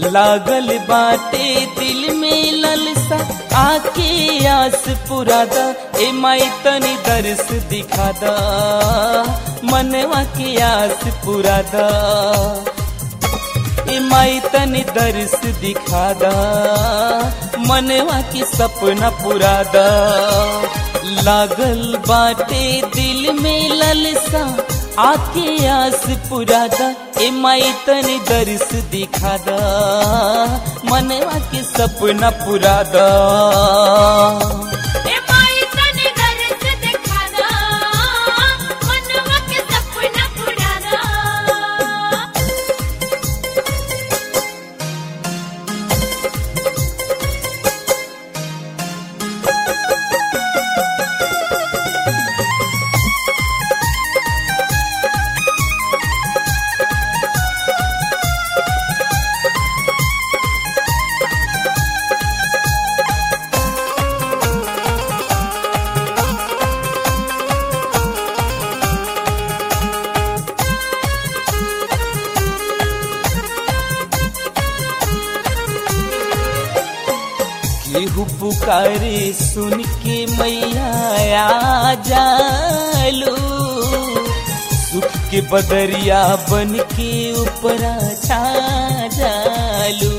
लागल बाटे दिल में ललसा आके आस पुरादा ए माई तनी दर्श दिखादा मनवा के आस पुरादा ए माई तनी दर्श दिखादा मनवा के सपना पुरादा लागल बाटे दिल में ललसा आके आस पुरादा ए माई तनी दर्श दिखादा मनवा के सपना पुरादा ए माई तने दर्द दिखा दा मनवा के सपना पूरा दा केहू पुकारे सुन के मैया आ जालू सुख के बदरिया बन के ऊपरा छा जालू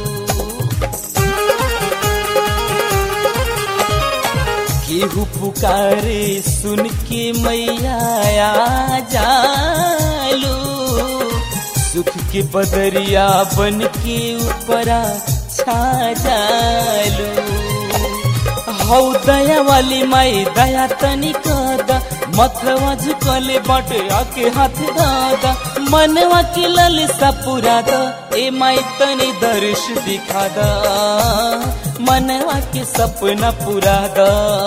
केहू पुकारे सुन के मैया आ जालू सुख के बदरिया बन के ऊपरा छा जालू हौ दया वाली माई दया तनी कदा मथवा झुकले बाटे आके हाथ दादा मनवा के ललसा पुरादा ए माई तनी दर्श दिखादा मनवा के सपना पुरादा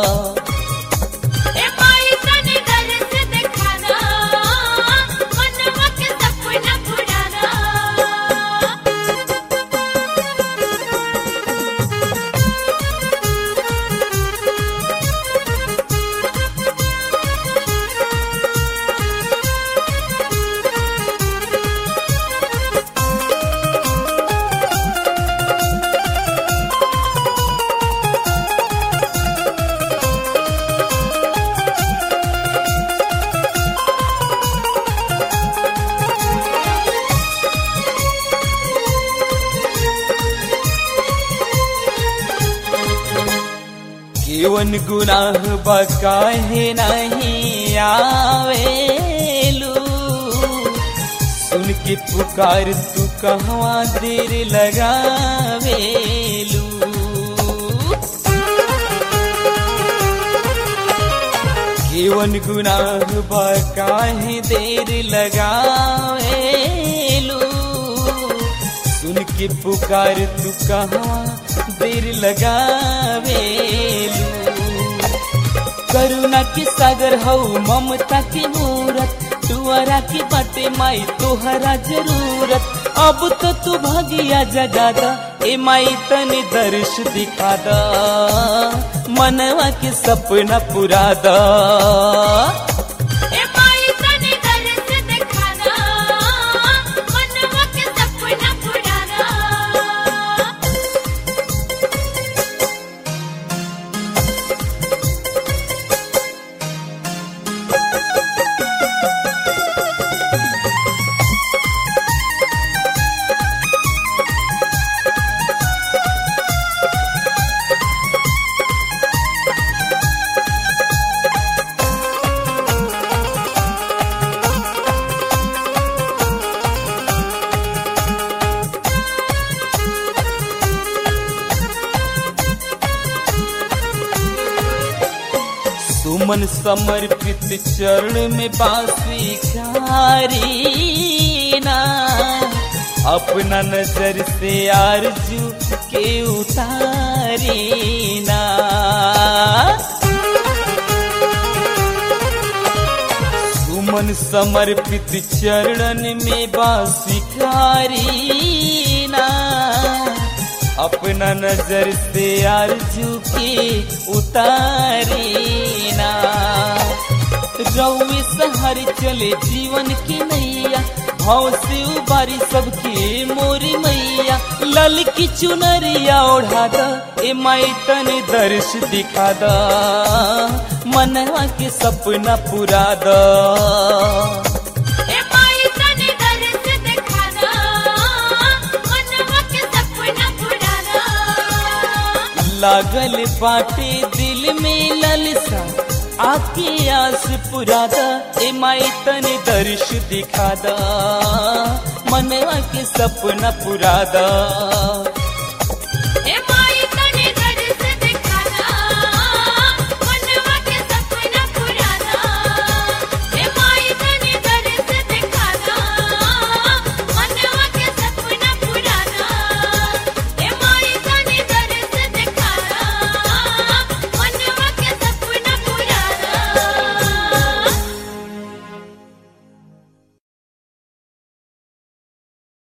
ए माई तने दर्द दिखा दा मनवा के सपना पूरा दा केवन गुनाह बकाहे नहीं आवेलू सुन के पुकार तू कहवा देर लगावेलू केवन गुनाह बकाहे देर लगावेलू सुन के पुकार तू कहवा देर लगावेलू करुणा के सागर हौ ममता के मूरत तुअरा के बाटे माई तोहरा जरूरत अब तो तू भागिया जगादा ए माई तनी दर्श दिखादा मनवा के सपना पुरादा ए माई तने दर्द दिखा दा मनवा के सपना पूरा दा सुमन समर्पित चरण में बांसुरी ना अपना नजर से आरजू के उतारी ना सुमन समर्पित चरण में बांसुरी ना अपना नजर से आरजू के उतारी ना रउए सहर चले जीवन के नैया भाव से उबारी सबके मोरी मैया लल की चुनरिया ओढ़ा द ए माई तने दर्श दिखा द मनवा के सपना पूरा द ए माई तने दर्श दिखा दो मनवा के सपना पूरा दो लागल बाटे दिल में ललसा आके आस पुरा द ए माई तने दर्श दिखा द मनवा के सपना पूरा द